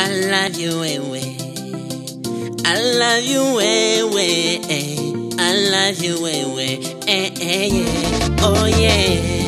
I love you wewe. I love you wewe. eh. I love you wewe. Eh, eh, yeah. Oh yeah.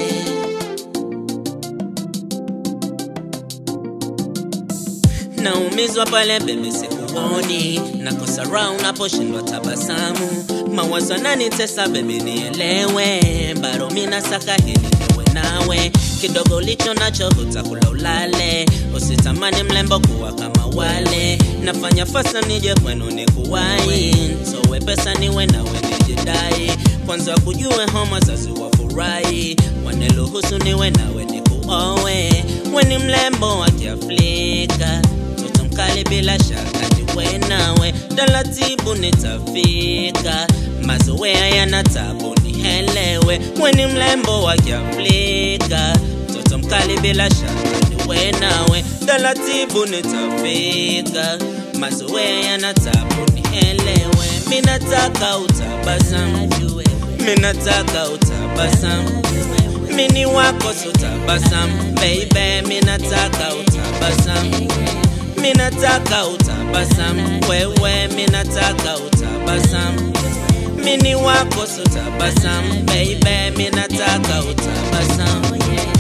Naumizwa pale bebe sikuoni, nakosa raha unaposhindwa tabasamu. Mawazo yananitesa bebe, nielewe, bado mina saka hili niwe nawe. Kidogo ulicho nacho hutakula ulale, usitamani mlembo kuwa kama wale. Nafanya fasa nije kwenu nikuwai, ntowe pesa niwe nawe nijidai. Kwanza kujue homa zazi wafurahi, waniruhusu niwe nawe nikuowe. We ni mlembo wa Kiafrika, mtoto mkali bila shaka niwe nawe, taratibu nitafika, mazoea yana tabu nihelewe. We ni mlembo wa Kiafrika, mtoto mkali bila shaka niwe nawe, taratibu nitafika, mazoea yana tabu nihelewe. Minataka utabasamu, minataka utabasamu mini wako sutabasamu baby, minataka utabasamu, minataka utabasamu wewe, minataka utabasamu, mini wako sutabasamu baby, minataka utabasamu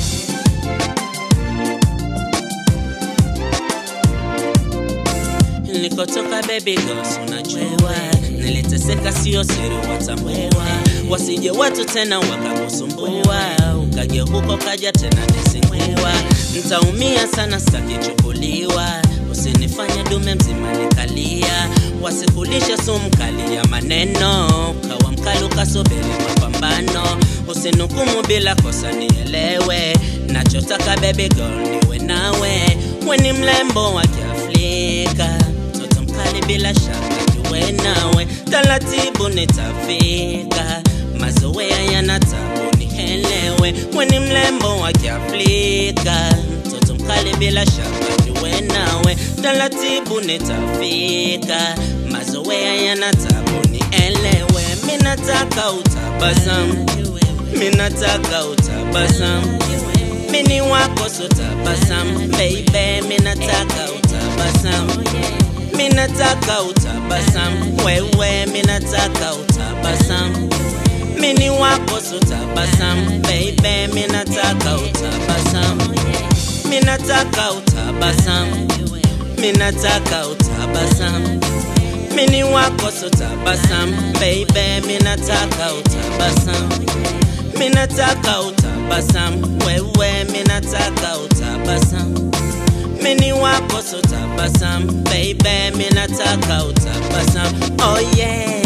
nilikotoka baby girls unajua niliteseka sio siri watambua wasije watu tena wakakusumbua ukaja huko kaja tena nisingua ntaumia sana sitakichukuliwa usinifanye dume mzima nikalia wasikulisha sumu kali ya maneno kawa mkali ukasubiri mapambano usinukumu bila kosa nielewe nachotaka baby girl niwe nawe weni mlembo wa kiafrika mtoto mkali bila shaka niwe nawe taratibu nitafika mazoea yana tabu nihelewe weni mlembo wa kiafrika mtoto mkali bila shaka niwe nawe taratibu nitafika mazoea yana tabu nielewe minataka utabasamu minataka utabasamu mini wako sutabasamu baby minataka utabasamu minataka utabasamu wewe minataka utabasamu mini wako sutabasamu baby minataka utabasamu minataka utabasamu minataka utabasamu mini wako sutabasamu baby minataka utabasamu minataka utabasamu wewe minataka utabasamu mini wako sutabasamu baby minataka utabasamu oh yeah